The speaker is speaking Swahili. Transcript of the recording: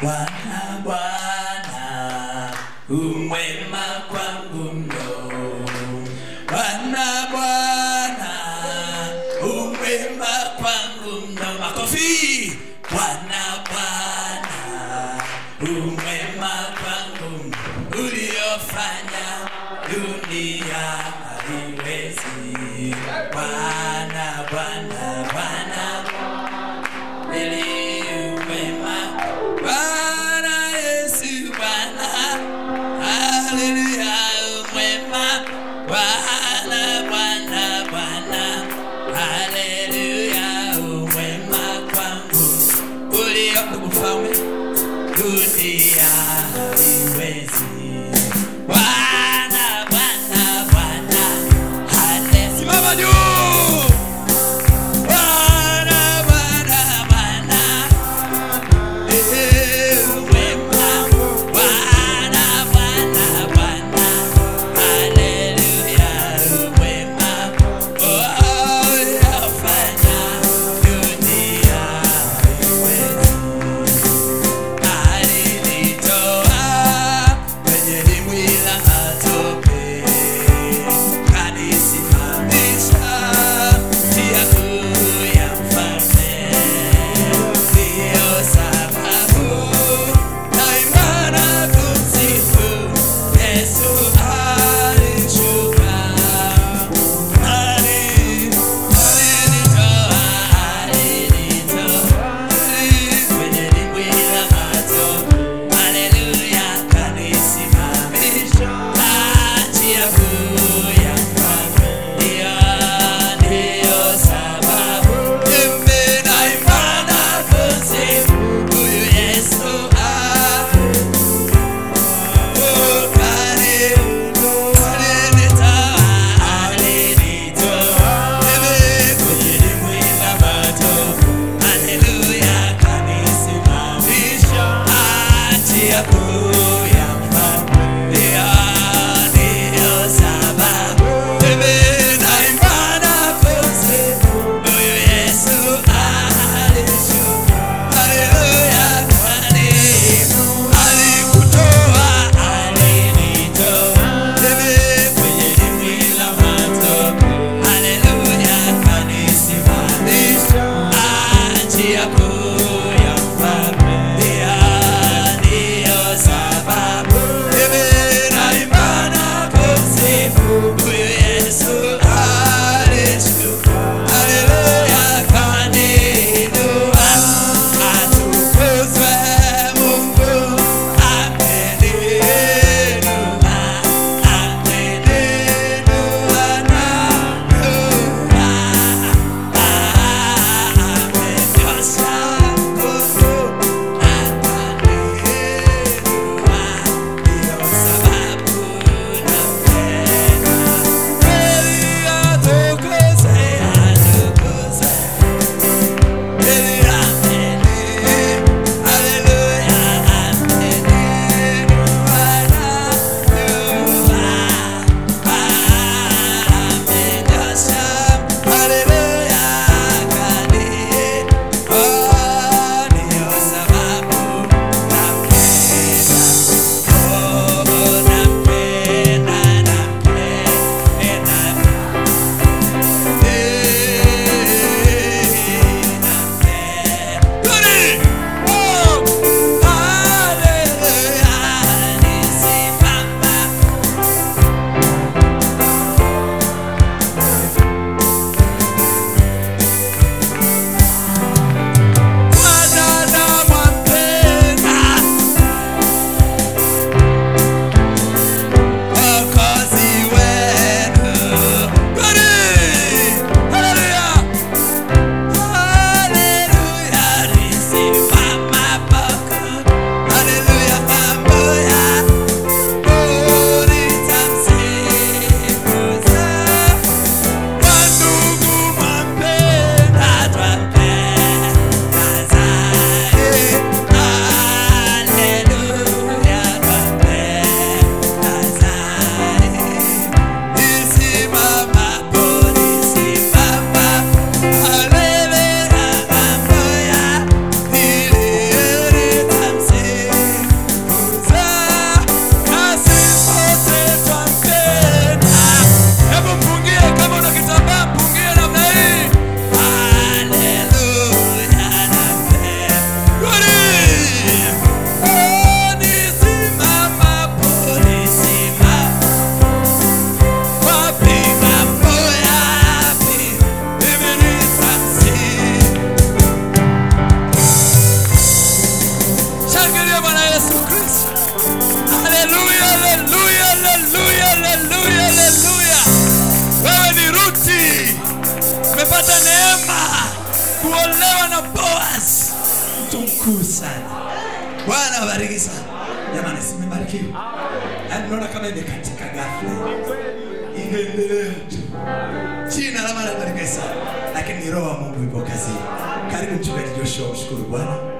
Bwana, Bwana, umwema kwangu mno. Bwana, Bwana, umwema kwangu mno. Makofi. Bwana, Bwana, umwema kwangu mno. Uliofanya dunia haiwezi. Bwana, Bwana, Bwana, ili umwema. Bwana Yesu, Bwana, haleluya, umwema. Bwana, Bwana, Bwana, haleluya, umwema kwangu. Ulio mfalme dunia haiwezi. Bwana, Bwana, Bwana, hale- simama juu. Bwana, Bwana, Bwana, eh, umwema. Bwana, Bwana, Bwana, haleluya, umwema. Oh, uliyofanya dunia haiwezi. Alinitoa kwenye dimbwi la matope, kanisimamisha njia kuu ya mfalme. Ndiyo sababu daima na kumsifu Yesu alishuka. Ali- alinitoa, alinitoa kwenye dimbwi la matope. Haleluya, kanisimamisha njia kuu ya mfalme. Ndiyo, ndiyo sababu mimi daima na kumsifu huyu Yesu ah. Oh, kani- alinitoa, alinitoa mimi kwenye dimbwi la matope. Haleluya, kanisimamisha njia kuu ya mfalme. Ndiyo, ndiyo sababu mimi naimba na kumsifu huyu Yesu alishuka. Haleluya, kwani alikutoa, alinitoa mimi kwenye dimbwi la matope. Haleluya, kanisimamisha njia kuu ya mfalme. Ndiyo, ndiyo kuolewa na boaz mtu mkuu sana bwana abariki sana jamani simebarikiwa yaani naona kama imekatika ghafla ingeendelea tu jina la bwana libarikiwe sana lakini ni roho wa mungu ipo kazini karibu mchungaji joshua mshukuru bwana